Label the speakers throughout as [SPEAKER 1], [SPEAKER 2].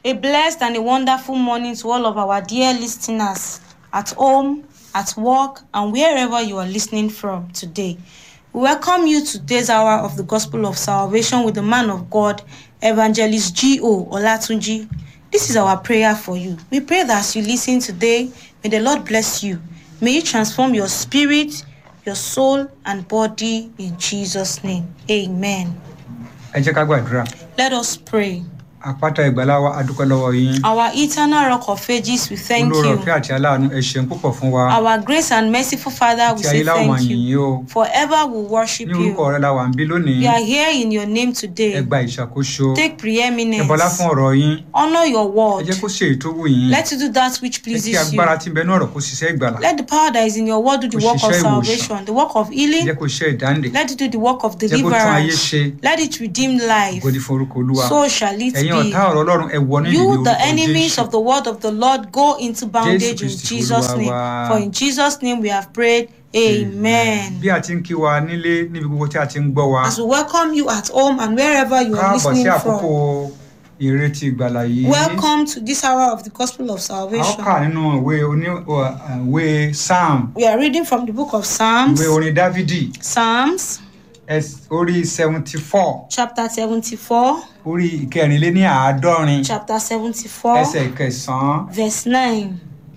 [SPEAKER 1] A blessed and a wonderful morning to all of our dear listeners at home, at work, and wherever you are listening from today. We welcome you to today's hour of the Gospel of Salvation with the man of God, Evangelist G.O. Olatunji. This is our prayer for you. We pray that as you listen today, may the Lord bless you. May He transform your spirit, your soul, and body in Jesus' name. Amen.
[SPEAKER 2] ẹ jẹ́ ká gbàdúrà
[SPEAKER 1] Let us pray.
[SPEAKER 2] àpáta ìgbàlá wa adúpẹ́ lọ́wọ́ yín
[SPEAKER 1] Our eternal rock of ages, we thank
[SPEAKER 2] olóore
[SPEAKER 1] you.
[SPEAKER 2] ọ̀fẹ́ àti aláàánú ẹ ṣeun púpọ̀ fún wa
[SPEAKER 1] Our grace and merciful Father, we
[SPEAKER 2] tí ayé
[SPEAKER 1] say
[SPEAKER 2] láwọn máa
[SPEAKER 1] thank
[SPEAKER 2] yìn
[SPEAKER 1] you.
[SPEAKER 2] yín o
[SPEAKER 1] Forever we worship
[SPEAKER 2] ní orúkọ
[SPEAKER 1] you.
[SPEAKER 2] rẹ la wà ń bí lónìí
[SPEAKER 1] We are here in your name
[SPEAKER 2] ẹ
[SPEAKER 1] today.
[SPEAKER 2] gba ìṣàkóso
[SPEAKER 1] Take
[SPEAKER 2] ẹ bọlá
[SPEAKER 1] preeminence.
[SPEAKER 2] fún ọ̀rọ̀ yín
[SPEAKER 1] Honor your
[SPEAKER 2] ẹ
[SPEAKER 1] word.
[SPEAKER 2] jẹ́ kó ṣe èyí tó wù yín
[SPEAKER 1] Let you do that which
[SPEAKER 2] ẹ kí
[SPEAKER 1] pleases you.
[SPEAKER 2] agbára tí ń bẹ ní ọ̀rọ̀ kó ṣiṣẹ́ ìgbàlá
[SPEAKER 1] Let the power that is in your word do the
[SPEAKER 2] Kó
[SPEAKER 1] work of
[SPEAKER 2] ṣiṣẹ́ ìwòsàn.
[SPEAKER 1] salvation, the work of
[SPEAKER 2] ẹ
[SPEAKER 1] healing.
[SPEAKER 2] jẹ́ kó ṣe ìdáǹdè
[SPEAKER 1] Let it do the work of
[SPEAKER 2] jẹ́ kó tún ayé
[SPEAKER 1] deliverance.
[SPEAKER 2] ṣe
[SPEAKER 1] Let it redeem life.
[SPEAKER 2] ògo ni fún orúkọ olúwa
[SPEAKER 1] So shall it
[SPEAKER 2] ẹ̀yin
[SPEAKER 1] be.
[SPEAKER 2] ọ̀tá ọ̀rọ̀ ọlọ́run ẹ wọ nínú ìwé
[SPEAKER 1] You, the
[SPEAKER 2] orúkọ
[SPEAKER 1] enemies
[SPEAKER 2] jésù
[SPEAKER 1] of the word of the Lord, go into bondage in
[SPEAKER 2] Kristi
[SPEAKER 1] Jesus'
[SPEAKER 2] Olúwa
[SPEAKER 1] name.
[SPEAKER 2] wa.
[SPEAKER 1] For in Jesus' name we have prayed. Amen.
[SPEAKER 2] bí a ti ń kí wa nílé níbi gbogbo tí a ti ń gbọ́ wa
[SPEAKER 1] As we welcome you at home and wherever you are
[SPEAKER 2] káàbọ̀ sí
[SPEAKER 1] listening
[SPEAKER 2] àkókò
[SPEAKER 1] from,
[SPEAKER 2] ìrètí ìgbàlà yìí
[SPEAKER 1] welcome to this hour of the Gospel of
[SPEAKER 2] a ó
[SPEAKER 1] Salvation.
[SPEAKER 2] kà nínú ìwé oní ọ, ìwé psalm
[SPEAKER 1] We are reading from the book of Psalms,
[SPEAKER 2] ìwé orin dávidi
[SPEAKER 1] Psalms
[SPEAKER 2] ẹs- orí seventy four
[SPEAKER 1] chapter 74,
[SPEAKER 2] orí ìkẹrìnléní àádọ́rin
[SPEAKER 1] chapter 74,
[SPEAKER 2] ẹsẹ̀ kẹsàn-án
[SPEAKER 1] verse 9.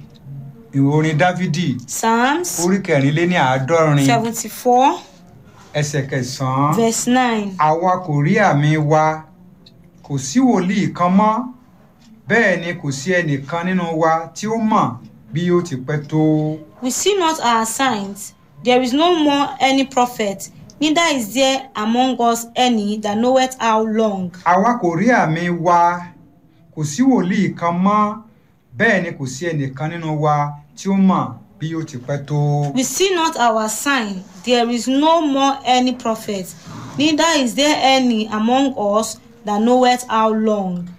[SPEAKER 2] ìwé orin dávidi
[SPEAKER 1] Psalms
[SPEAKER 2] orí kẹrìnléní àádọ́rin
[SPEAKER 1] 74,
[SPEAKER 2] ẹsẹ̀ kẹsàn-án
[SPEAKER 1] verse 9.
[SPEAKER 2] àwa kò rí àmì wa kò sí wòlíì kan mọ́ bẹ́ẹ̀ ni kò sí ẹnìkan nínú wa tí ó mọ̀ bí ó ti pẹ́ tó.
[SPEAKER 1] We see not our signs. There is no more any prophet, neither is there among us any that knoweth how long.
[SPEAKER 2] àwa kò rí àmì wa kò sí wòlíì kan mọ́ bẹ́ẹ̀ ni kò sí ẹnìkan nínú wa tí ó mọ̀ bí ó ti pẹ́ tó.
[SPEAKER 1] We see not our sign. There is no more any prophet, neither is there any among us that knoweth how long.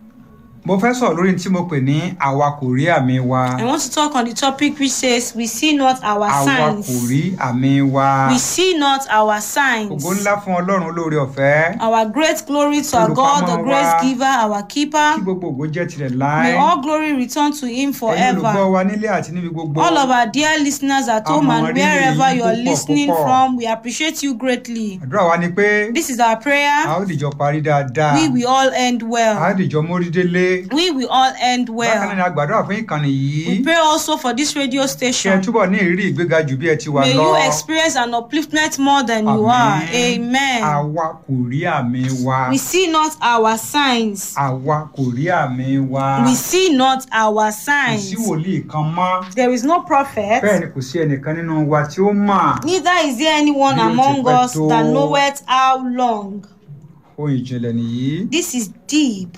[SPEAKER 2] mo fẹ́ sọ̀rọ̀ lórí tí mo pè ní àwa kò rí àmì wa
[SPEAKER 1] I want to talk on the topic which says, We see not our
[SPEAKER 2] àwa kò
[SPEAKER 1] signs.
[SPEAKER 2] rí àmì wa.
[SPEAKER 1] We see not our signs.
[SPEAKER 2] ògo ńlá fún ọlọ́run olóore ọ̀fẹ́
[SPEAKER 1] Our great glory to our God, the
[SPEAKER 2] Olùpamọ́
[SPEAKER 1] grace
[SPEAKER 2] wa.
[SPEAKER 1] giver, our keeper.
[SPEAKER 2] kí gbogbo ògo jẹ́ tirẹ̀
[SPEAKER 1] May
[SPEAKER 2] láé.
[SPEAKER 1] all glory return to Him
[SPEAKER 2] ẹ̀yin olùgbọ́
[SPEAKER 1] forever.
[SPEAKER 2] wa nílé àti níbi gbogbo.
[SPEAKER 1] All of our dear listeners at home
[SPEAKER 2] Àmọ́
[SPEAKER 1] and
[SPEAKER 2] rírì
[SPEAKER 1] wherever
[SPEAKER 2] yín
[SPEAKER 1] you are
[SPEAKER 2] púpọ̀,
[SPEAKER 1] listening
[SPEAKER 2] púpọ̀.
[SPEAKER 1] from, we appreciate you greatly.
[SPEAKER 2] àdúrà wa ni pé
[SPEAKER 1] This is our
[SPEAKER 2] a
[SPEAKER 1] prayer.
[SPEAKER 2] ó dìjọ parí dáadáa.
[SPEAKER 1] We will all end
[SPEAKER 2] a ó
[SPEAKER 1] well.
[SPEAKER 2] dìjọ mórí délé.
[SPEAKER 1] We will all end
[SPEAKER 2] bákan náà ni
[SPEAKER 1] well.
[SPEAKER 2] a gbàdúrà fún ìkànnì
[SPEAKER 1] We
[SPEAKER 2] yìí.
[SPEAKER 1] pray also for this radio
[SPEAKER 2] kí ẹ
[SPEAKER 1] station.
[SPEAKER 2] túbọ̀ ní ìrírí ìgbéga jù bí ẹ ti wà
[SPEAKER 1] May
[SPEAKER 2] lọ.
[SPEAKER 1] you experience an upliftment more than you are. Amen.
[SPEAKER 2] àwa kò rí àmì wa.
[SPEAKER 1] We see not our signs.
[SPEAKER 2] àwa kò rí àmì wa.
[SPEAKER 1] We see not our
[SPEAKER 2] kò
[SPEAKER 1] signs.
[SPEAKER 2] sí wòlíì kan mọ́.
[SPEAKER 1] There is no prophet.
[SPEAKER 2] bẹ́ẹ̀ ni kò sí ẹnìkan nínú wa tí ó mọ̀.
[SPEAKER 1] Neither is there anyone
[SPEAKER 2] Bí ó ti
[SPEAKER 1] among
[SPEAKER 2] pẹ́
[SPEAKER 1] us
[SPEAKER 2] tó.
[SPEAKER 1] that knoweth how long.
[SPEAKER 2] ohun ìjìnlẹ̀ nìyí.
[SPEAKER 1] This is deep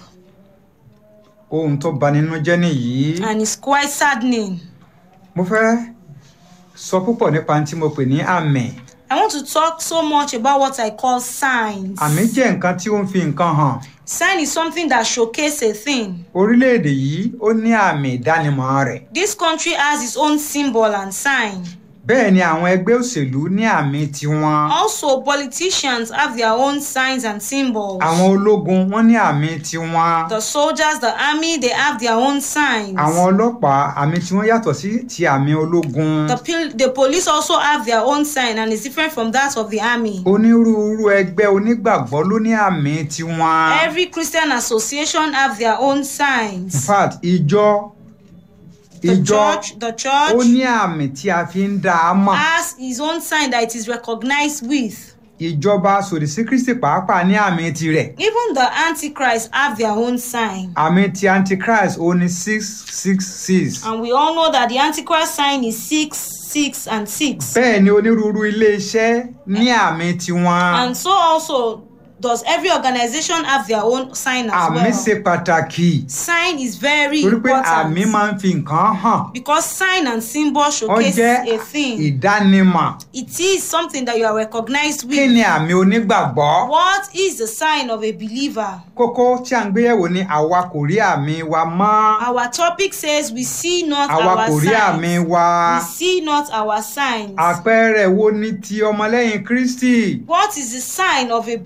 [SPEAKER 2] ohun tó bani nínú jẹ́ nìyí.
[SPEAKER 1] and it's quite saddening.
[SPEAKER 2] mo fẹ́ sọ púpọ̀ nípa ohun tí mo pè ní àmì.
[SPEAKER 1] I want to talk so much about what I call signs.
[SPEAKER 2] àmì jẹ́ nǹkan tí ó ń fi nǹkan hàn.
[SPEAKER 1] Sign is something that showcase a thing.
[SPEAKER 2] orílẹ̀-èdè yìí ó ní àmì ìdánimọ̀ rẹ̀.
[SPEAKER 1] This country has its own symbol and sign.
[SPEAKER 2] bẹ́ẹ̀ ni àwọn ẹgbẹ́ òṣèlú ní àmì tiwọn.
[SPEAKER 1] Also, politicians have their own signs and symbols.
[SPEAKER 2] àwọn ológun wọ́n ní àmì tiwọn.
[SPEAKER 1] The soldiers, the army, they have their own signs.
[SPEAKER 2] àwọn ọlọ́pàá àmì tiwọn yàtọ̀ sí ti àmì ológun.
[SPEAKER 1] The, pil- the police also have their own sign and it's different from that of the army.
[SPEAKER 2] onírúurú ẹgbẹ́ onígbàgbọ́ ló ní àmì tiwọn.
[SPEAKER 1] Every Christian association have their own
[SPEAKER 2] in
[SPEAKER 1] signs.
[SPEAKER 2] fact ìjọ
[SPEAKER 1] The
[SPEAKER 2] ìjọ
[SPEAKER 1] church, the
[SPEAKER 2] ó
[SPEAKER 1] church
[SPEAKER 2] ní àmì tí a fi ń dá a mọ̀.
[SPEAKER 1] has his own sign that it is recognized with.
[SPEAKER 2] ìjọba sòdì sí kristi pàápàá ní àmì tirẹ̀.
[SPEAKER 1] Even the antichrist have their own sign.
[SPEAKER 2] àmì ti antichrist ó ní six six six.
[SPEAKER 1] And we all know that the antichrist sign is six, six, and six.
[SPEAKER 2] bẹ́ẹ̀ ni onírúurú iléeṣẹ́ ní àmì tiwọn.
[SPEAKER 1] And so also does every organization have their own sign as
[SPEAKER 2] àmì
[SPEAKER 1] well.
[SPEAKER 2] ṣe pàtàkì
[SPEAKER 1] Sign is very
[SPEAKER 2] torí pé àmì
[SPEAKER 1] important
[SPEAKER 2] máa ń fi nǹkan hàn.
[SPEAKER 1] because sign and symbol
[SPEAKER 2] ó
[SPEAKER 1] showcase
[SPEAKER 2] jẹ́
[SPEAKER 1] a thing.
[SPEAKER 2] ìdánimọ̀.
[SPEAKER 1] It is something that you are recognized
[SPEAKER 2] kí
[SPEAKER 1] with.
[SPEAKER 2] ni àmì onígbàgbọ́?
[SPEAKER 1] What is the sign of a believer?
[SPEAKER 2] kókó tí a ń gbéyẹ̀wò ni àwa kò rí àmì wa mọ́.
[SPEAKER 1] Our topic says we see not
[SPEAKER 2] àwa
[SPEAKER 1] our
[SPEAKER 2] kò rí àmì
[SPEAKER 1] signs.
[SPEAKER 2] wa.
[SPEAKER 1] We see not our signs.
[SPEAKER 2] àpẹẹrẹ wo ni ti ọmọlẹ́yìn kristi?
[SPEAKER 1] What is the sign of a believer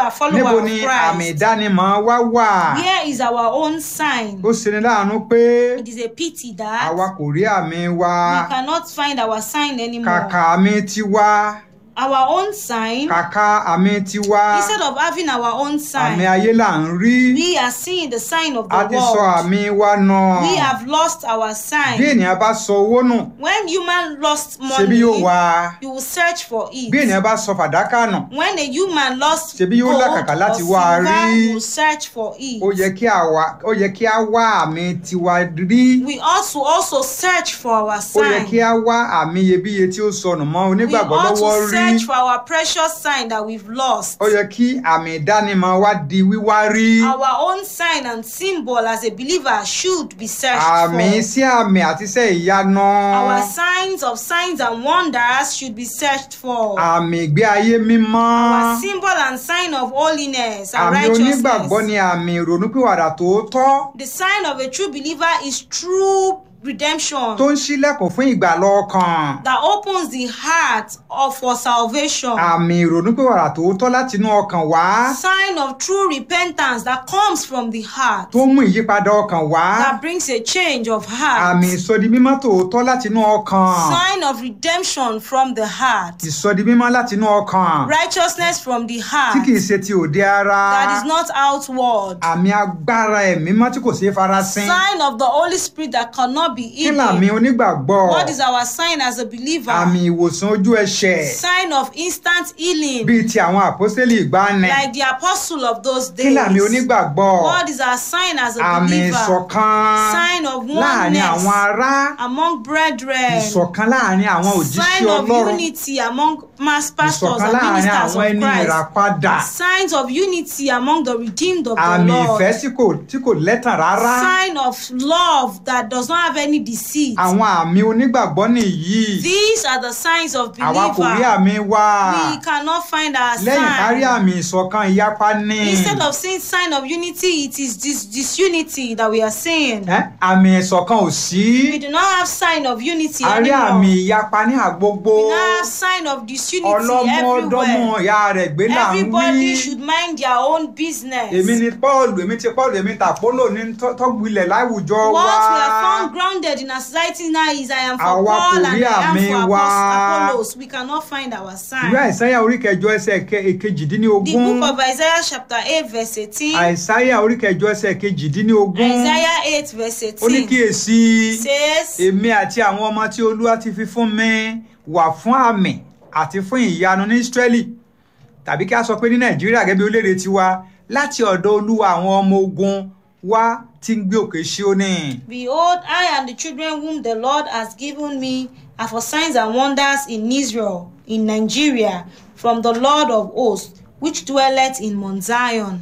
[SPEAKER 1] are followers
[SPEAKER 2] níbo
[SPEAKER 1] of
[SPEAKER 2] ni àmì
[SPEAKER 1] Christ,
[SPEAKER 2] ìdánimọ̀ wa wà
[SPEAKER 1] where is our own sign?
[SPEAKER 2] ó ṣeni láàánú pé
[SPEAKER 1] It is a pity that
[SPEAKER 2] àwa kò rí àmì wa
[SPEAKER 1] we cannot find our sign anymore.
[SPEAKER 2] kàkà àmì tiwa
[SPEAKER 1] Our own sign,
[SPEAKER 2] kàkà àmì tiwa
[SPEAKER 1] instead of having our own
[SPEAKER 2] àmì
[SPEAKER 1] sign,
[SPEAKER 2] ayé là ń rí
[SPEAKER 1] we are seeing the sign of
[SPEAKER 2] a
[SPEAKER 1] the
[SPEAKER 2] ti sọ
[SPEAKER 1] world.
[SPEAKER 2] àmì wa nà
[SPEAKER 1] We have lost our
[SPEAKER 2] bí
[SPEAKER 1] sign.
[SPEAKER 2] ènìyàn bá sọ owó nù
[SPEAKER 1] When human lost
[SPEAKER 2] ṣebí yóò
[SPEAKER 1] money,
[SPEAKER 2] wá
[SPEAKER 1] you will search for
[SPEAKER 2] bí
[SPEAKER 1] it.
[SPEAKER 2] ènìyàn bá sọ fàdákà nù
[SPEAKER 1] When a human lost
[SPEAKER 2] Ṣebí yóò
[SPEAKER 1] gold
[SPEAKER 2] làkàkà
[SPEAKER 1] or
[SPEAKER 2] láti wá a
[SPEAKER 1] silver,
[SPEAKER 2] rí.
[SPEAKER 1] you will search for it.
[SPEAKER 2] ó yẹ kí àwa ó yẹ kí a wá àmì tiwa rí
[SPEAKER 1] We also also search for our
[SPEAKER 2] ó yẹ
[SPEAKER 1] sign.
[SPEAKER 2] kí a wá àmì iyebíye tí ó sọnù mọ́
[SPEAKER 1] We
[SPEAKER 2] onígbàgbọ́
[SPEAKER 1] ought
[SPEAKER 2] lọ́wọ́
[SPEAKER 1] to
[SPEAKER 2] rí
[SPEAKER 1] search for our precious sign that we've lost.
[SPEAKER 2] ó yẹ kí àmì ìdánimọ̀ wa di wíwá rí
[SPEAKER 1] Our own sign and symbol as a believer should be searched
[SPEAKER 2] àmì
[SPEAKER 1] for.
[SPEAKER 2] sí àmì àti iṣẹ́ ìyanu
[SPEAKER 1] Our signs of signs and wonders should be searched for.
[SPEAKER 2] àmì ìgbé ayé mímọ́
[SPEAKER 1] Our symbol and sign of holiness and
[SPEAKER 2] àmì onígbàgbọ́
[SPEAKER 1] righteousness.
[SPEAKER 2] ni àmì ìrònúpìwàdà tòótọ́
[SPEAKER 1] The sign of a true believer is true redemption
[SPEAKER 2] tó ń ṣílẹ̀kùn fún ìgbàlọ́ ọkàn
[SPEAKER 1] that opens the heart of for salvation.
[SPEAKER 2] àmì ìrònúpìwàdà tòótọ́ látinú ọkàn wá
[SPEAKER 1] Sign of true repentance that comes from the heart.
[SPEAKER 2] tó mú ìyípadà ọkàn wá
[SPEAKER 1] That brings a change of heart.
[SPEAKER 2] àmì ìsọdi mímọ́ tòótọ́ látinú ọkàn
[SPEAKER 1] Sign of redemption from the heart.
[SPEAKER 2] ìsọdi mímọ́ látinú ọkàn
[SPEAKER 1] Righteousness from the
[SPEAKER 2] tí
[SPEAKER 1] heart.
[SPEAKER 2] kìí ṣe ti òde ara
[SPEAKER 1] That is not outward.
[SPEAKER 2] àmì agbára ẹ̀mí mọ́ tí kò ṣeé farasin
[SPEAKER 1] Sign of the Holy Spirit that cannot be
[SPEAKER 2] kí làmì
[SPEAKER 1] hidden.
[SPEAKER 2] onígbàgbọ́
[SPEAKER 1] What is our sign as a believer?
[SPEAKER 2] àmì ìwòsàn ojú ẹsẹ̀
[SPEAKER 1] Sign of instant healing.
[SPEAKER 2] bíi ti àwọn àpọ́sítélì ìgbàanì
[SPEAKER 1] Like the apostle of those
[SPEAKER 2] kí làmì
[SPEAKER 1] days.
[SPEAKER 2] onígbàgbọ́
[SPEAKER 1] What is our sign as a
[SPEAKER 2] àmì
[SPEAKER 1] believer?
[SPEAKER 2] ìṣọ̀kan
[SPEAKER 1] Sign of
[SPEAKER 2] láàrin àwọn
[SPEAKER 1] oneness
[SPEAKER 2] ará
[SPEAKER 1] among brethren.
[SPEAKER 2] ìṣọ̀kan láàrin àwọn òjíṣẹ́
[SPEAKER 1] Sign of
[SPEAKER 2] ọlọ́run
[SPEAKER 1] unity among mass pastors
[SPEAKER 2] ìṣọ̀kan
[SPEAKER 1] and
[SPEAKER 2] láàrin
[SPEAKER 1] ministers
[SPEAKER 2] àwọn
[SPEAKER 1] of
[SPEAKER 2] ẹni
[SPEAKER 1] Christ.
[SPEAKER 2] ìràpadà
[SPEAKER 1] Signs of unity among the redeemed of the
[SPEAKER 2] àmì
[SPEAKER 1] Lord.
[SPEAKER 2] ìfẹ́ tí kò tí kò lẹ́tàn rárá
[SPEAKER 1] Sign of love that does not have any deceit.
[SPEAKER 2] àwọn àmì onígbàgbọ́ nìyí
[SPEAKER 1] These are the signs of
[SPEAKER 2] àwa kò rí
[SPEAKER 1] believer.
[SPEAKER 2] àmì wa
[SPEAKER 1] We cannot find our
[SPEAKER 2] lẹ́yìn kárí
[SPEAKER 1] sign.
[SPEAKER 2] àmì ìṣọ̀kan ìyapa ní
[SPEAKER 1] Instead of seeing sign of unity, it is this disunity that we are seeing.
[SPEAKER 2] Ẹ́, àmì ìṣọ̀kan ò sí
[SPEAKER 1] We do not have sign of unity
[SPEAKER 2] a rí àmì
[SPEAKER 1] anymore.
[SPEAKER 2] ìyapa ní àgbogbo
[SPEAKER 1] We now have sign of disunity
[SPEAKER 2] ọlọ́mọ ọdọ́mọ
[SPEAKER 1] everywhere.
[SPEAKER 2] ìyá rẹ̀ gbé là ń
[SPEAKER 1] Everybody
[SPEAKER 2] wí
[SPEAKER 1] should mind their own business.
[SPEAKER 2] èmi ni paul èmi ti paul èmi tàpólò ní tọ́- tọ́gbilẹ̀ láwùjọ wa
[SPEAKER 1] What we are found grounded in our society now is I am for
[SPEAKER 2] Àwa kò
[SPEAKER 1] Paul and
[SPEAKER 2] rí
[SPEAKER 1] I am
[SPEAKER 2] àmì
[SPEAKER 1] for
[SPEAKER 2] wa.
[SPEAKER 1] Apos- Apollos. We cannot find our
[SPEAKER 2] ìwé
[SPEAKER 1] sign.
[SPEAKER 2] àìsáyà orí kẹjọ ẹsẹ̀ ke-
[SPEAKER 1] The
[SPEAKER 2] kejìdínlógún
[SPEAKER 1] book of Isaiah chapter 8 verse 18.
[SPEAKER 2] àìsáyà orí kẹjọ ẹsẹ̀ kejìdínlógún
[SPEAKER 1] Isaiah 8 verse
[SPEAKER 2] ó ní
[SPEAKER 1] 18
[SPEAKER 2] kíyèsí
[SPEAKER 1] says,
[SPEAKER 2] èmi àti àwọn ọmọ tí olúwa ti fi fún mi wà fún àmì àti fún ìyanu ní israeli tàbí kí a sọ pé ní nàìjíríà gẹ́gẹ́ bí orílẹ̀-èdè tiwa láti ọ̀dọ̀ olúwa àwọn ọmọ ogun wa tí ń gbé òkè Síónì.
[SPEAKER 1] Behold, I and the children whom the Lord has given me are for signs and wonders in Israel, in Nigeria, from the Lord of hosts, which dwelleth in Mount Zion.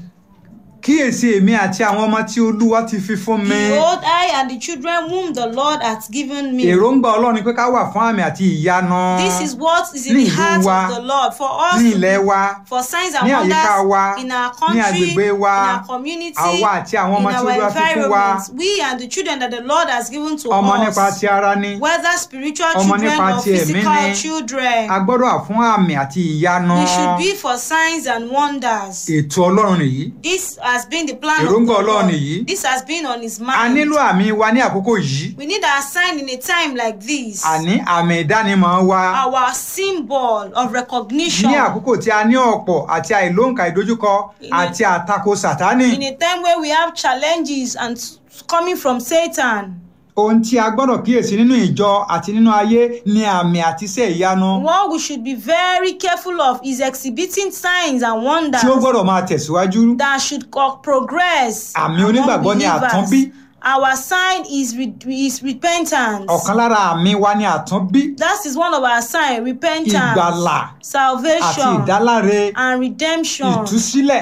[SPEAKER 2] kíyèsí èmi àti àwọn ọmọ tí olúwa ti fi fún mi.
[SPEAKER 1] Behold, I and the children whom the Lord hath given me.
[SPEAKER 2] èròǹgbà ọlọ́run ni pé ká wà fún àmì àti ìyanu
[SPEAKER 1] This is what is in
[SPEAKER 2] Ní
[SPEAKER 1] the
[SPEAKER 2] ìlú
[SPEAKER 1] heart
[SPEAKER 2] wa,
[SPEAKER 1] of the Lord for us
[SPEAKER 2] ní
[SPEAKER 1] to
[SPEAKER 2] ilẹ̀
[SPEAKER 1] be-
[SPEAKER 2] wa
[SPEAKER 1] for signs and
[SPEAKER 2] ní àyíká
[SPEAKER 1] wonders
[SPEAKER 2] wa,
[SPEAKER 1] in our
[SPEAKER 2] ní
[SPEAKER 1] country,
[SPEAKER 2] agbègbè
[SPEAKER 1] in
[SPEAKER 2] wa,
[SPEAKER 1] our community,
[SPEAKER 2] àwa àti àwọn
[SPEAKER 1] in
[SPEAKER 2] ọmọ tí
[SPEAKER 1] our
[SPEAKER 2] Olúwa fi fún wa.
[SPEAKER 1] environment. We and the children that the Lord has given to
[SPEAKER 2] ọmọ nípa
[SPEAKER 1] us,
[SPEAKER 2] ti ara ni
[SPEAKER 1] whether spiritual
[SPEAKER 2] ọmọ
[SPEAKER 1] children
[SPEAKER 2] nípa
[SPEAKER 1] or
[SPEAKER 2] ti ẹ̀mí
[SPEAKER 1] physical
[SPEAKER 2] ni.
[SPEAKER 1] children,
[SPEAKER 2] a gbọ́dọ̀ wà fún àmì àti ìyanu
[SPEAKER 1] we should be for signs and wonders.
[SPEAKER 2] ètò ọlọ́run nìyí
[SPEAKER 1] This has been the plan of the
[SPEAKER 2] Èròǹgbà Ọlọ́run
[SPEAKER 1] Lord.
[SPEAKER 2] nìyí.
[SPEAKER 1] This has been on his
[SPEAKER 2] a
[SPEAKER 1] mind.
[SPEAKER 2] nílò àmì wa ní àkókò yìí
[SPEAKER 1] We need our sign in a time like this.
[SPEAKER 2] àní àmì ìdánimọ̀ wa
[SPEAKER 1] Our symbol of recognition.
[SPEAKER 2] ní àkókò tí a ní ọ̀pọ̀ àti àìlóǹkà ìdojúkọ àti àtakò sàtánì
[SPEAKER 1] in a time where we have challenges and s- coming from Satan.
[SPEAKER 2] ohun tí a gbọ́dọ̀ kíyèsí nínú ìjọ àti nínú ayé ni àmì àti iṣẹ́ ìyanu
[SPEAKER 1] What we should be very careful of is exhibiting signs and wonders
[SPEAKER 2] tí ó gbọ́dọ̀ máa tẹ̀síwájú
[SPEAKER 1] that should co- progress.
[SPEAKER 2] Àmì
[SPEAKER 1] among
[SPEAKER 2] onígbàgbọ́ ni
[SPEAKER 1] believers.
[SPEAKER 2] àtúnbí.
[SPEAKER 1] Our sign is, re- is repentance.
[SPEAKER 2] ọ̀kan lára àmì wa ni àtúnbí
[SPEAKER 1] That is one of our signs repentance,
[SPEAKER 2] ìgbàlà àti
[SPEAKER 1] salvation,
[SPEAKER 2] ìdáláre
[SPEAKER 1] and redemption.
[SPEAKER 2] ìtúsílẹ̀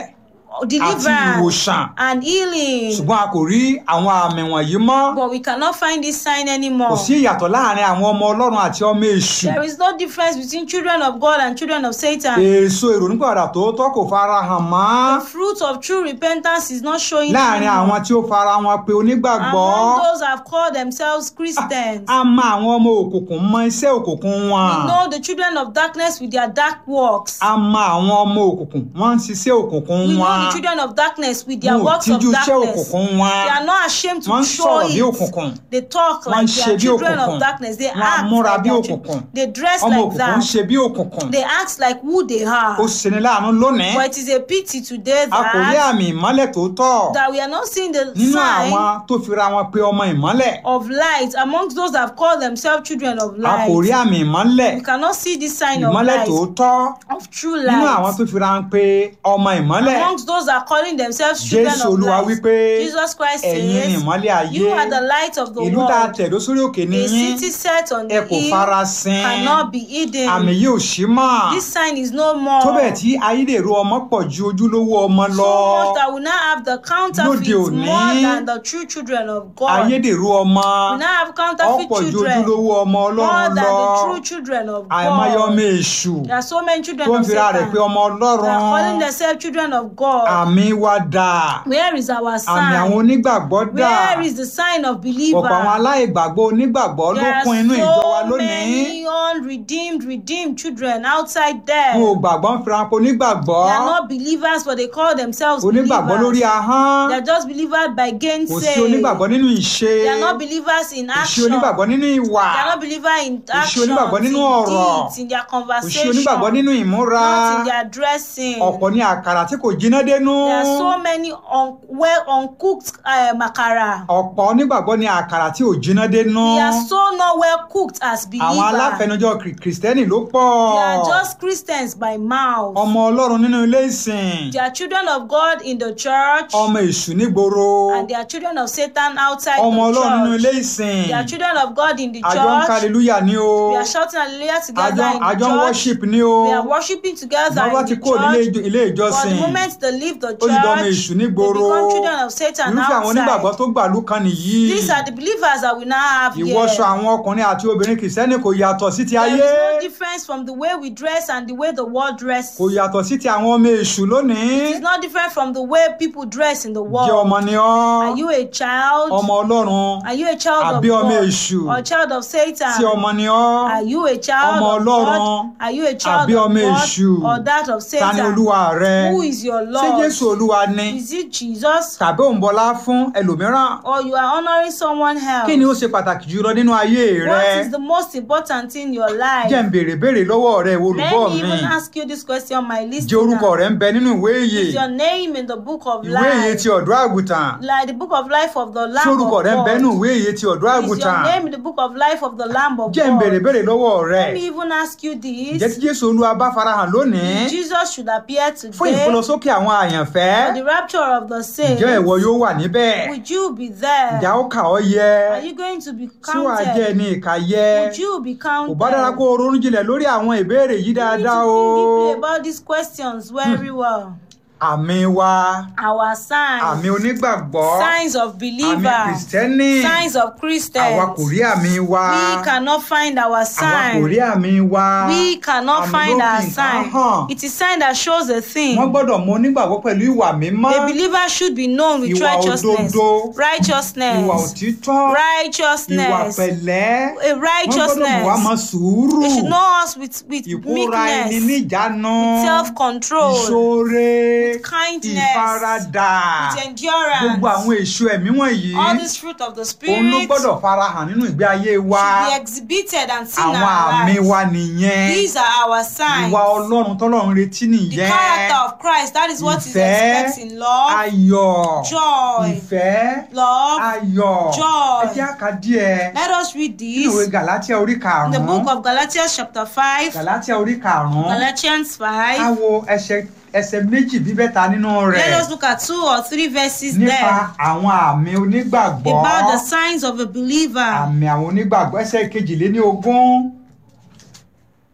[SPEAKER 2] àti
[SPEAKER 1] deliverance
[SPEAKER 2] ìwòsàn
[SPEAKER 1] and healing.
[SPEAKER 2] ṣùgbọ́n a kò rí àwọn àmì wọ̀nyí mọ́
[SPEAKER 1] But we cannot find this sign
[SPEAKER 2] kò
[SPEAKER 1] anymore.
[SPEAKER 2] sí ìyàtọ̀ láàrin àwọn ọmọ ọlọ́run àti ọmọ èṣù
[SPEAKER 1] There is no difference between children of God and children of Satan.
[SPEAKER 2] èso ìrònúpìwàdà tòótọ́ kò fara hàn mọ́
[SPEAKER 1] The fruit of true repentance is not showing
[SPEAKER 2] láàrin
[SPEAKER 1] anymore.
[SPEAKER 2] àwọn tí ó fara wọn pé onígbàgbọ́
[SPEAKER 1] Among those who have called themselves Christians,
[SPEAKER 2] a mọ àwọn ọmọ òkùnkùn mọ iṣẹ́ òkùnkùn wọn
[SPEAKER 1] we know the children of darkness with their dark works.
[SPEAKER 2] a mọ àwọn ọmọ òkùnkùn wọ́n ń ṣiṣẹ́ òkùnkùn
[SPEAKER 1] We know
[SPEAKER 2] wọn
[SPEAKER 1] the children of darkness with their
[SPEAKER 2] wọn ò
[SPEAKER 1] works of
[SPEAKER 2] tíjú iṣẹ́
[SPEAKER 1] darkness.
[SPEAKER 2] òkùnkùn wọn
[SPEAKER 1] They are not ashamed
[SPEAKER 2] wọ́n
[SPEAKER 1] to
[SPEAKER 2] ń
[SPEAKER 1] show
[SPEAKER 2] sọ̀rọ̀ bí
[SPEAKER 1] it.
[SPEAKER 2] òkùnkùn
[SPEAKER 1] They talk
[SPEAKER 2] Wọ́n ń
[SPEAKER 1] like
[SPEAKER 2] ṣe
[SPEAKER 1] they are
[SPEAKER 2] bí
[SPEAKER 1] children
[SPEAKER 2] òkùnkùn.
[SPEAKER 1] of darkness. They
[SPEAKER 2] Wọ́n á
[SPEAKER 1] act
[SPEAKER 2] múra
[SPEAKER 1] like
[SPEAKER 2] bí
[SPEAKER 1] they are
[SPEAKER 2] òkùnkùn.
[SPEAKER 1] children. They dress
[SPEAKER 2] ọmọ
[SPEAKER 1] like
[SPEAKER 2] òkùnkùn ń
[SPEAKER 1] that.
[SPEAKER 2] ṣe bí òkùnkùn
[SPEAKER 1] They act like who they are.
[SPEAKER 2] ó ṣeni láàánú lónìí
[SPEAKER 1] But it is a pity today
[SPEAKER 2] a kò rí
[SPEAKER 1] that,
[SPEAKER 2] àmì ìmọ́lẹ̀ tó tọ́
[SPEAKER 1] that we are not seeing the
[SPEAKER 2] nínú
[SPEAKER 1] sign
[SPEAKER 2] àwọn tó fira wọn pé ọmọ ìmọ́lẹ̀
[SPEAKER 1] of light amongst those that have called themselves children of
[SPEAKER 2] a kò rí
[SPEAKER 1] light.
[SPEAKER 2] àmì ìmọ́lẹ̀
[SPEAKER 1] We cannot see this sign of
[SPEAKER 2] ìmọ́lẹ̀
[SPEAKER 1] light,
[SPEAKER 2] tó tọ́
[SPEAKER 1] of true
[SPEAKER 2] nínú àwọn
[SPEAKER 1] light.
[SPEAKER 2] tó fira wọn pé ọmọ ìmọ́lẹ̀
[SPEAKER 1] Amongst those that are calling themselves children
[SPEAKER 2] jésù
[SPEAKER 1] of
[SPEAKER 2] olúwa
[SPEAKER 1] light.
[SPEAKER 2] wípé
[SPEAKER 1] Jesus Christ
[SPEAKER 2] ẹ̀yin ni
[SPEAKER 1] says,
[SPEAKER 2] ìmọ́lẹ̀ ayé
[SPEAKER 1] You are the light of the
[SPEAKER 2] ìlú tá a
[SPEAKER 1] world.
[SPEAKER 2] tẹ̀dó sórí òkè
[SPEAKER 1] A
[SPEAKER 2] nìyí
[SPEAKER 1] city set on
[SPEAKER 2] ẹ
[SPEAKER 1] the
[SPEAKER 2] kò
[SPEAKER 1] hill
[SPEAKER 2] fara sin
[SPEAKER 1] cannot be
[SPEAKER 2] àmì
[SPEAKER 1] hidden.
[SPEAKER 2] yìí ò sí mọ́
[SPEAKER 1] This sign is no more.
[SPEAKER 2] tó bẹ́ẹ̀ tí ayédèrú ọmọ pọ̀ ju ojúlówó ọmọ lọ
[SPEAKER 1] So much that we now have the counterfeit
[SPEAKER 2] Lóde òní,
[SPEAKER 1] more than the true children of God.
[SPEAKER 2] ayédèrú ọmọ
[SPEAKER 1] We now have counterfeit
[SPEAKER 2] ọ̀pọ̀ ju
[SPEAKER 1] children
[SPEAKER 2] ojúlówó ọmọ
[SPEAKER 1] more
[SPEAKER 2] ọlọ́run
[SPEAKER 1] than
[SPEAKER 2] lọ
[SPEAKER 1] the true children of
[SPEAKER 2] àìmọye ọmọ
[SPEAKER 1] God.
[SPEAKER 2] èṣù
[SPEAKER 1] There are so many children
[SPEAKER 2] tó ń
[SPEAKER 1] of
[SPEAKER 2] fira rẹ̀
[SPEAKER 1] Satan.
[SPEAKER 2] pé ọmọ
[SPEAKER 1] They are calling
[SPEAKER 2] ọlọ́run
[SPEAKER 1] themselves children of God.
[SPEAKER 2] àmì wa dà
[SPEAKER 1] Where is our
[SPEAKER 2] àmì àwọn
[SPEAKER 1] sign?
[SPEAKER 2] onígbàgbọ́ dà
[SPEAKER 1] Where is the sign of
[SPEAKER 2] ọ̀pọ̀ àwọn
[SPEAKER 1] believer?
[SPEAKER 2] aláìgbàgbọ́ onígbàgbọ́ ló
[SPEAKER 1] There are
[SPEAKER 2] kún inú ìjọ wa
[SPEAKER 1] so
[SPEAKER 2] lónìí
[SPEAKER 1] many unredeemed, redeemed children outside there.
[SPEAKER 2] wọn ò gbàgbọ́ ń fira pé onígbàgbọ́
[SPEAKER 1] They are not believers, but they call themselves
[SPEAKER 2] onígbàgbọ́ lórí
[SPEAKER 1] believers.
[SPEAKER 2] ahọ́n
[SPEAKER 1] They are just believers by
[SPEAKER 2] kò sí
[SPEAKER 1] gainsay.
[SPEAKER 2] onígbàgbọ́ nínú ìṣe
[SPEAKER 1] They are not believers in
[SPEAKER 2] kò sí
[SPEAKER 1] action.
[SPEAKER 2] onígbàgbọ́ nínú ìwà
[SPEAKER 1] They are not believers in
[SPEAKER 2] sí
[SPEAKER 1] action,
[SPEAKER 2] onígbàgbọ́
[SPEAKER 1] in
[SPEAKER 2] nínú ọ̀rọ̀.
[SPEAKER 1] deeds, in their
[SPEAKER 2] kò sí
[SPEAKER 1] conversation,
[SPEAKER 2] onígbàgbọ́ nínú ìmúra
[SPEAKER 1] not in their dressing.
[SPEAKER 2] ọ̀pọ̀ ní àkàrà tí kò jiná dénú
[SPEAKER 1] There are so many un- well uncooked uh, makara.
[SPEAKER 2] ọ̀pọ̀ onígbàgbọ́ ní àkàrà tí ò jiná dénú
[SPEAKER 1] They are so not well cooked as
[SPEAKER 2] àwọn
[SPEAKER 1] believers.
[SPEAKER 2] aláfẹnujọ kìrì- kìrìsìtẹ́nì ló pọ̀
[SPEAKER 1] They are just Christians by mouth.
[SPEAKER 2] ọmọ ọlọ́run nínú ilé ìsìn
[SPEAKER 1] They are children of God in the church,
[SPEAKER 2] ọmọ èṣù nígboro
[SPEAKER 1] and they are children of Satan outside
[SPEAKER 2] ọmọ
[SPEAKER 1] the
[SPEAKER 2] ọlọ́run nínú ilé
[SPEAKER 1] church.
[SPEAKER 2] ìsìn
[SPEAKER 1] They are children of God in the
[SPEAKER 2] àjọ ń
[SPEAKER 1] church.
[SPEAKER 2] kàlélúyà ní o
[SPEAKER 1] We are shouting hallelujah together
[SPEAKER 2] àjọ
[SPEAKER 1] in the
[SPEAKER 2] àjọ ń
[SPEAKER 1] church.
[SPEAKER 2] worship ní o
[SPEAKER 1] We are worshiping together
[SPEAKER 2] wọ́n bá
[SPEAKER 1] in
[SPEAKER 2] ti
[SPEAKER 1] the
[SPEAKER 2] kó nílé
[SPEAKER 1] church.
[SPEAKER 2] ìjọ- ilé
[SPEAKER 1] But the
[SPEAKER 2] ìjọsìn
[SPEAKER 1] moment they leave the
[SPEAKER 2] ó sì dán ọmọ
[SPEAKER 1] church,
[SPEAKER 2] èṣù
[SPEAKER 1] they
[SPEAKER 2] nígboro
[SPEAKER 1] become children of Satan
[SPEAKER 2] irúfẹ́ àwọn onígbàgbọ́
[SPEAKER 1] outside.
[SPEAKER 2] tó gbàlú kan nìyí
[SPEAKER 1] These are the believers that we now have here.
[SPEAKER 2] ìwọṣọ àwọn ọkùnrin àti obìnrin kìrìsìtẹ́nì kò yàtọ̀ sí ti
[SPEAKER 1] There
[SPEAKER 2] ayé
[SPEAKER 1] is no difference from the way we dress and the way the world dresses.
[SPEAKER 2] kò yàtọ̀ sí ti àwọn ọmọ èṣù lónìí
[SPEAKER 1] It is not different from the way people dress in the
[SPEAKER 2] jẹ́
[SPEAKER 1] world.
[SPEAKER 2] ọmọ ni ọ́
[SPEAKER 1] Are you a child?
[SPEAKER 2] ọmọ ọlọ́run
[SPEAKER 1] Are you a child of
[SPEAKER 2] àbí ọmọ
[SPEAKER 1] God?
[SPEAKER 2] èṣù
[SPEAKER 1] Or a child of Satan?
[SPEAKER 2] tí ọmọ ni ọ́
[SPEAKER 1] Are you a child
[SPEAKER 2] ọmọ
[SPEAKER 1] of
[SPEAKER 2] Ọlọ́run
[SPEAKER 1] God? Are you a child
[SPEAKER 2] àbí
[SPEAKER 1] of
[SPEAKER 2] ọmọ
[SPEAKER 1] God?
[SPEAKER 2] èṣù?
[SPEAKER 1] Or that of
[SPEAKER 2] ta ni
[SPEAKER 1] Satan?
[SPEAKER 2] olúwa rẹ
[SPEAKER 1] Who is your
[SPEAKER 2] ṣé
[SPEAKER 1] Lord?
[SPEAKER 2] jésù olúwa ni
[SPEAKER 1] Is it Jesus?
[SPEAKER 2] tàbí òun bọlá fún ẹlòmíràn
[SPEAKER 1] Or you are honoring someone else?
[SPEAKER 2] kí ni ó ṣe pàtàkì jùlọ nínú ayé
[SPEAKER 1] What
[SPEAKER 2] rẹ
[SPEAKER 1] is the most important in your life?
[SPEAKER 2] jẹ́ ń béèrè béèrè lọ́wọ́ rẹ
[SPEAKER 1] Let
[SPEAKER 2] olùgbọ́
[SPEAKER 1] me
[SPEAKER 2] mi
[SPEAKER 1] even ask you this question, my
[SPEAKER 2] jẹ́ orúkọ
[SPEAKER 1] listener.
[SPEAKER 2] rẹ ń bẹ nínú ìwé ìyè
[SPEAKER 1] Is your name in the book of
[SPEAKER 2] ìwé ìyè
[SPEAKER 1] life?
[SPEAKER 2] ti ọ̀dọ́ àgùntàn
[SPEAKER 1] Like the book of life of the
[SPEAKER 2] tí
[SPEAKER 1] Lamb
[SPEAKER 2] orúkọ
[SPEAKER 1] of
[SPEAKER 2] rẹ ń bẹ nínú
[SPEAKER 1] God?
[SPEAKER 2] ìwé ìyè ti ọ̀dọ́
[SPEAKER 1] Is your
[SPEAKER 2] àgùntàn
[SPEAKER 1] name in the book of life of the Lamb of
[SPEAKER 2] jẹ́ ń béèrè
[SPEAKER 1] God?
[SPEAKER 2] béèrè lọ́wọ́ rẹ
[SPEAKER 1] Let me even ask you
[SPEAKER 2] ǹjẹ́
[SPEAKER 1] this.
[SPEAKER 2] tí jésù olúwa bá farahàn lónìí
[SPEAKER 1] Jesus should appear
[SPEAKER 2] fún
[SPEAKER 1] today
[SPEAKER 2] ìfọlọsókè àwọn àyànfẹ́
[SPEAKER 1] for the rapture of the saints.
[SPEAKER 2] ǹjẹ́ ìwọ yóò wà níbẹ̀
[SPEAKER 1] Would you be there?
[SPEAKER 2] ǹjẹ́ ó kà ọ́ yẹ
[SPEAKER 1] Are you going to be
[SPEAKER 2] tí wàá jẹ́
[SPEAKER 1] counted?
[SPEAKER 2] ẹni ìkà yẹ
[SPEAKER 1] Would you be
[SPEAKER 2] kò
[SPEAKER 1] counted?
[SPEAKER 2] bá dára kó o ronú jinlẹ̀ lórí àwọn ìbéèrè yìí
[SPEAKER 1] You need
[SPEAKER 2] dáadáa
[SPEAKER 1] to
[SPEAKER 2] o
[SPEAKER 1] think deeply about these questions very well.
[SPEAKER 2] àmì wa
[SPEAKER 1] Our signs,
[SPEAKER 2] àmì onígbàgbọ́
[SPEAKER 1] signs of
[SPEAKER 2] àmì
[SPEAKER 1] believers,
[SPEAKER 2] kìrìsìtẹ́nì
[SPEAKER 1] signs of
[SPEAKER 2] àwa
[SPEAKER 1] Christians.
[SPEAKER 2] kò rí àmì wa
[SPEAKER 1] We cannot find our
[SPEAKER 2] àwa kò rí
[SPEAKER 1] sign.
[SPEAKER 2] àmì wa
[SPEAKER 1] We cannot
[SPEAKER 2] àmì
[SPEAKER 1] find
[SPEAKER 2] ló
[SPEAKER 1] our
[SPEAKER 2] fi nǹkan
[SPEAKER 1] sign.
[SPEAKER 2] hàn
[SPEAKER 1] It is sign that shows a thing.
[SPEAKER 2] wọ́n gbọ́dọ̀ mọ onígbàgbọ́ pẹ̀lú ìwà mímọ́
[SPEAKER 1] A believer should be known with
[SPEAKER 2] Ìwà
[SPEAKER 1] righteousness,
[SPEAKER 2] òdodo. ìwà
[SPEAKER 1] righteousness,
[SPEAKER 2] òtítọ́ ìwà
[SPEAKER 1] righteousness,
[SPEAKER 2] pẹ̀lẹ́
[SPEAKER 1] a
[SPEAKER 2] wọ́n gbọ́dọ̀ mọ̀ wá mọ
[SPEAKER 1] righteousness.
[SPEAKER 2] sùúrù
[SPEAKER 1] They should know us with, with
[SPEAKER 2] ìkóra ẹni
[SPEAKER 1] meekness,
[SPEAKER 2] níjàánu
[SPEAKER 1] self-control,
[SPEAKER 2] ìṣoore
[SPEAKER 1] with kindness,
[SPEAKER 2] ìfaradà
[SPEAKER 1] with endurance.
[SPEAKER 2] gbogbo àwọn èso ẹ̀mí wọ̀nyí
[SPEAKER 1] All this fruit of the
[SPEAKER 2] òun ló
[SPEAKER 1] Spirit
[SPEAKER 2] gbọ́dọ̀ farahàn nínú ìgbé ayé wa
[SPEAKER 1] should be exhibited and seen in
[SPEAKER 2] àwọn
[SPEAKER 1] our
[SPEAKER 2] àmì
[SPEAKER 1] lives.
[SPEAKER 2] wa nìyẹn
[SPEAKER 1] These are our signs.
[SPEAKER 2] ìwà ọlọ́run tọ́lọ́run retí
[SPEAKER 1] The
[SPEAKER 2] nìyẹn
[SPEAKER 1] character of Christ, that is what is
[SPEAKER 2] Ìfẹ́,
[SPEAKER 1] expected in love,
[SPEAKER 2] ayọ̀
[SPEAKER 1] joy,
[SPEAKER 2] ìfẹ́
[SPEAKER 1] love.
[SPEAKER 2] ayọ̀
[SPEAKER 1] joy.
[SPEAKER 2] ẹ jẹ́ àká díẹ̀
[SPEAKER 1] Let us read
[SPEAKER 2] nínú ìwé
[SPEAKER 1] this
[SPEAKER 2] galatia orí
[SPEAKER 1] in the
[SPEAKER 2] karùn-ún
[SPEAKER 1] book of Galatians chapter 5,
[SPEAKER 2] galatia orí karùn-ún
[SPEAKER 1] Galatians
[SPEAKER 2] ká
[SPEAKER 1] 5.
[SPEAKER 2] wo ẹsẹ̀ ẹsẹ̀ méjì bíbẹ́ta nínú rẹ̀
[SPEAKER 1] Let us look at two or three verses
[SPEAKER 2] nípa
[SPEAKER 1] there
[SPEAKER 2] àwọn àmì onígbàgbọ́
[SPEAKER 1] about the signs of a believer.
[SPEAKER 2] àmì àwọn onígbàgbọ́ ẹsẹ̀ kejìléní ogún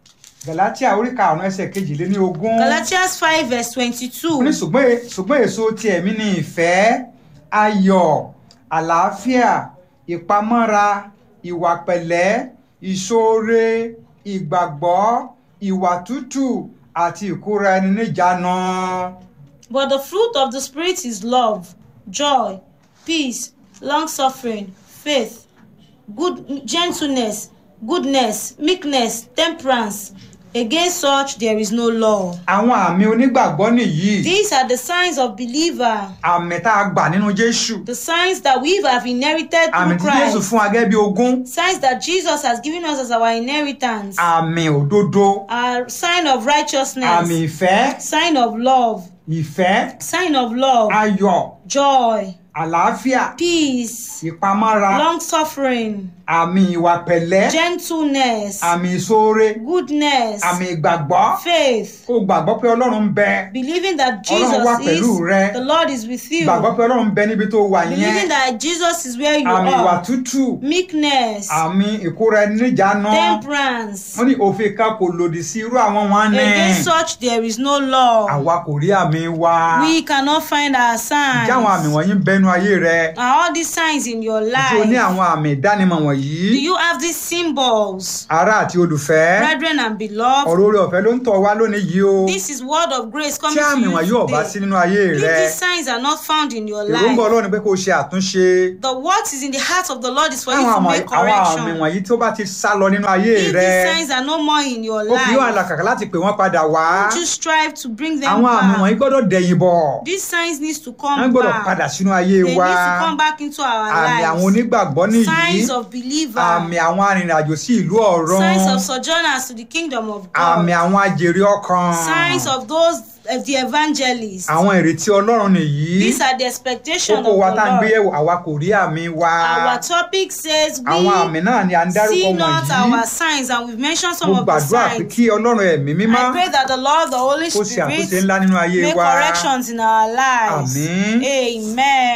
[SPEAKER 2] galatia orí karùn-ún ẹsẹ̀ kejìléní ogún
[SPEAKER 1] Galatians 5 verse
[SPEAKER 2] ó ní
[SPEAKER 1] 22.
[SPEAKER 2] ṣùgbọ́n e- ṣùgbọ́n èso ti ẹ̀mí ni ìfẹ́ ayọ̀ àlàáfíà ìpamọ́ra ìwà pẹ̀lẹ́ ìṣoore ìgbàgbọ́ ìwà tútù àti ìkóra ẹni níjàánu.
[SPEAKER 1] But the fruit of the Spirit is love, joy, peace, long suffering, faith, good gentleness, goodness, meekness, temperance. Against such there is no law.
[SPEAKER 2] àwọn àmì onígbàgbọ́ nìyí
[SPEAKER 1] These are the signs of believer,
[SPEAKER 2] àmì tá a gbà nínú jésù
[SPEAKER 1] the signs that we have inherited
[SPEAKER 2] àmì
[SPEAKER 1] through
[SPEAKER 2] tí jésù
[SPEAKER 1] Christ,
[SPEAKER 2] fún wa gẹ́gẹ́ bí ogún
[SPEAKER 1] signs that Jesus has given us as our inheritance,
[SPEAKER 2] àmì òdodo
[SPEAKER 1] a sign of righteousness,
[SPEAKER 2] àmì ìfẹ́
[SPEAKER 1] sign of love,
[SPEAKER 2] ìfẹ́
[SPEAKER 1] sign of love,
[SPEAKER 2] ayọ̀
[SPEAKER 1] joy,
[SPEAKER 2] àlàáfíà
[SPEAKER 1] peace,
[SPEAKER 2] ìpamọ́ra
[SPEAKER 1] long suffering,
[SPEAKER 2] àmì ìwà pẹ̀lẹ́
[SPEAKER 1] gentleness,
[SPEAKER 2] àmì ìṣoore
[SPEAKER 1] goodness,
[SPEAKER 2] àmì ìgbàgbọ́
[SPEAKER 1] faith,
[SPEAKER 2] kó o gbàgbọ́ pé ọlọ́run ń bẹ
[SPEAKER 1] believing that
[SPEAKER 2] Ọlọ́run wà
[SPEAKER 1] Jesus
[SPEAKER 2] pẹ̀lú rẹ.
[SPEAKER 1] is the Lord is with you,
[SPEAKER 2] gbàgbọ́ pé ọlọ́run ń bẹ níbi tó wà
[SPEAKER 1] believing
[SPEAKER 2] yẹn
[SPEAKER 1] that Jesus is where you
[SPEAKER 2] àmì ìwà
[SPEAKER 1] are,
[SPEAKER 2] tútù
[SPEAKER 1] meekness,
[SPEAKER 2] àmì ìkóra ẹni níjàánu
[SPEAKER 1] temperance.
[SPEAKER 2] wọ́n ní òfin kan kò lòdì sí irú àwọn wọn ní
[SPEAKER 1] Against such there is no law.
[SPEAKER 2] àwa kò rí àmì wa
[SPEAKER 1] We cannot find our signs.
[SPEAKER 2] ǹjẹ́ àwọn àmì wọ̀nyí ń bẹnu ayé rẹ
[SPEAKER 1] Are all these signs in your
[SPEAKER 2] tí o ní
[SPEAKER 1] life?
[SPEAKER 2] àwọn àmì ìdánimọ̀ wọ̀nyí
[SPEAKER 1] Do you have these symbols?
[SPEAKER 2] ará àti olùfẹ́
[SPEAKER 1] Brethren and beloved,
[SPEAKER 2] ọ̀rọ̀ orí ọ̀fẹ́ ló ń tọ̀ wá lónìí yìí o
[SPEAKER 1] this is word of grace coming
[SPEAKER 2] tí àmì
[SPEAKER 1] to
[SPEAKER 2] wọ̀nyí
[SPEAKER 1] you
[SPEAKER 2] ò bá sí
[SPEAKER 1] today.
[SPEAKER 2] nínú ayé
[SPEAKER 1] If
[SPEAKER 2] rẹ
[SPEAKER 1] these signs are not found in your
[SPEAKER 2] èròǹgbà
[SPEAKER 1] life,
[SPEAKER 2] ọlọ́run ni pé kó o ṣe àtúnṣe
[SPEAKER 1] the what is in the heart of the Lord is for you
[SPEAKER 2] àwọn
[SPEAKER 1] to
[SPEAKER 2] àmì
[SPEAKER 1] make
[SPEAKER 2] àwọn àmì
[SPEAKER 1] correction.
[SPEAKER 2] wọ̀nyí tí ó bá ti sá lọ nínú ayé
[SPEAKER 1] If
[SPEAKER 2] rẹ
[SPEAKER 1] these signs are no more in your
[SPEAKER 2] ó fi yóò
[SPEAKER 1] life,
[SPEAKER 2] àlàkàkà láti pè wọ́n padà wá
[SPEAKER 1] would you strive to bring them
[SPEAKER 2] àwọn àmì wọ̀nyí
[SPEAKER 1] back?
[SPEAKER 2] gbọ́dọ̀ dẹ̀yìn bọ̀
[SPEAKER 1] These signs needs to
[SPEAKER 2] wọ́n
[SPEAKER 1] come
[SPEAKER 2] gbọ́dọ̀
[SPEAKER 1] back.
[SPEAKER 2] padà sínú ayé
[SPEAKER 1] They
[SPEAKER 2] wa
[SPEAKER 1] need to come back into our
[SPEAKER 2] àmì àwọn
[SPEAKER 1] lives.
[SPEAKER 2] onígbàgbọ́ nìyí
[SPEAKER 1] Signs of believer.
[SPEAKER 2] àmì àwọn arìnrìnàjò sí ìlú ọ̀run
[SPEAKER 1] Signs of sojourners to the kingdom of
[SPEAKER 2] àmì
[SPEAKER 1] God.
[SPEAKER 2] àwọn ajèrè ọkàn
[SPEAKER 1] Signs of those of the evangelists.
[SPEAKER 2] àwọn ìrètí ọlọ́run nìyí
[SPEAKER 1] These are the expectation of
[SPEAKER 2] kókó wa tá à ń gbé
[SPEAKER 1] the Lord.
[SPEAKER 2] yẹ̀wò àwa kò rí àmì wa
[SPEAKER 1] Our topic says
[SPEAKER 2] àwọn àmì
[SPEAKER 1] we
[SPEAKER 2] náà ni à ń dárúkọ
[SPEAKER 1] see not
[SPEAKER 2] wọ̀nyí
[SPEAKER 1] our signs and we've mentioned some
[SPEAKER 2] mo
[SPEAKER 1] of the
[SPEAKER 2] gbàdúrà pé
[SPEAKER 1] signs.
[SPEAKER 2] kí ọlọ́run ẹ̀mí mímọ́
[SPEAKER 1] I pray that the Lord, the Holy
[SPEAKER 2] kó ṣe àtúnṣe
[SPEAKER 1] Spirit,
[SPEAKER 2] ńlá nínú ayé
[SPEAKER 1] make
[SPEAKER 2] wa
[SPEAKER 1] corrections in our lives.
[SPEAKER 2] Àmín.
[SPEAKER 1] Amen.